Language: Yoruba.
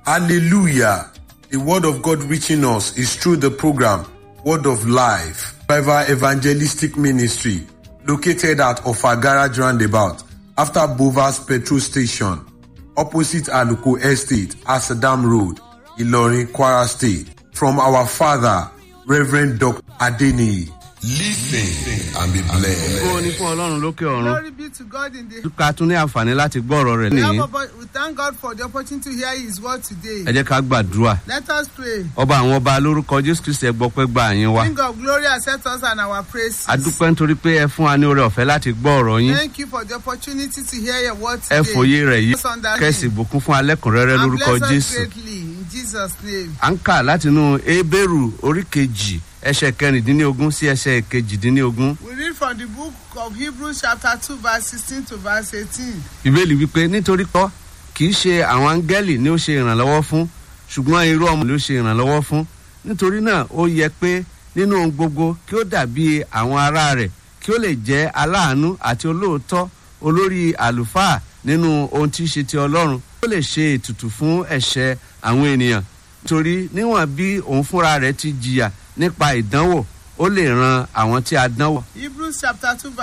Hallelujah. The word of God reaching us is through the program Word of Life, Revival Evangelistic Ministry, located at Offa Garage Roundabout, after Bovas Petrol Station, opposite Aluko Estate, Asadam Road, Ilorin, Kwara State. From our father, Reverend Dr. Adeni. Listen and be blessed. ó ní fún ọlọ́run lókè ọ̀run Glory be to God in the ká tún ní àǹfààní láti gbọ́ ọ̀rọ̀ rẹ̀ we, nìyí have oppo- we thank God for the opportunity to hear His word today. ẹ jẹ́ ká gbàdúrà Let us pray. ọba àwọn ọba lórúkọ jésù kristi ẹgbọ́pẹ́ gba àyín wa King of glory, accept us and our praise. adúpẹ́ nítorí pé ẹ fún wa ní oore ọ̀fẹ́ láti gbọ́ ọ̀rọ̀ yín Thank you for the opportunity to hear your word ẹ today. fòye rẹ̀ yìí Bless us under kẹ́sì him. bùkún fún alẹ́kùnrẹ́rẹ́ And lórúkọ bless us jésù greatly in Jesus' name. à ń kà látinú ebéèrú orí kejì ẹsẹ̀ kẹrìndínlógún sí ẹsẹ̀ kejìdínlógún We read from the book of Hebrews chapter 2 verse 16 to verse 18. ìbéèlì wípé nítorí kọ́ kì í ṣe àwọn áńgẹ́lì ni ó ṣe ìrànlọ́wọ́ fún ṣùgbọ́n irú ọmọ ló ṣe ìrànlọ́wọ́ fún nítorí náà ó yẹ pé nínú ohun gbogbo kí ó dàbí àwọn ará rẹ̀ kí ó lè jẹ́ aláàánú àti olóòótọ́ olórí àlùfáà nínú ohun tí í ṣe ti ọlọ́run ó lè ṣe ètùtù fún ẹ̀ṣẹ̀ àwọn ènìyàn torí níwọ̀n bí òun fúnra rẹ̀ ti jìyà nípa ìdánwò ó lè ran àwọn tí a dánwò Hebrews chapter 2